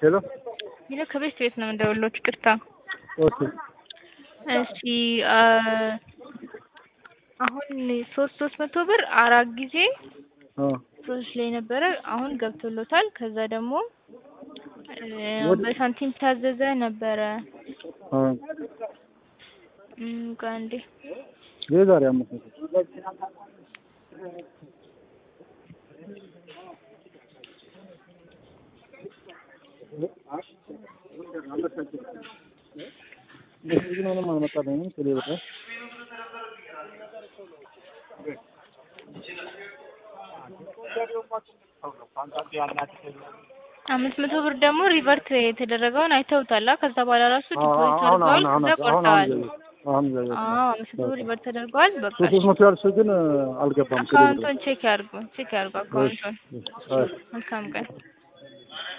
ሄሎ ይሄ ከቤት ቤት ነው እንደውሎት ይቅርታ። ኦኬ እሺ አ አሁን ሶስት ሶስት መቶ ብር አራት ጊዜ አ ፕሮሰስ ላይ ነበረ። አሁን ገብቶሎታል። ከዛ ደግሞ እ ወደ- በሳንቲም ታዘዘ ነበረ። አ እም ቆይ አንዴ የዛሬ አምስት መቶ በዚህ ግን ምንም አልመጣልኝም። ስለ በቃ አምስት መቶ ብር ደግሞ ሪቨርት የተደረገውን አይተውታላ። ከዛ በኋላ ራሱ ዲፖዚት አሁን አድርገዋል። አሁን ከዛ አሁን ቆርጠዋል። አሁን አሁን አዎ አምስት መቶ ብር ሪቨርት ተደርገዋል። በቃ ሶስት መቶ ያልሽው ግን አልገባም። ስለ አካውንቱን ቼክ ያርጉ ቼክ ያርጉ አካውንቱን። አይ መልካም ቀን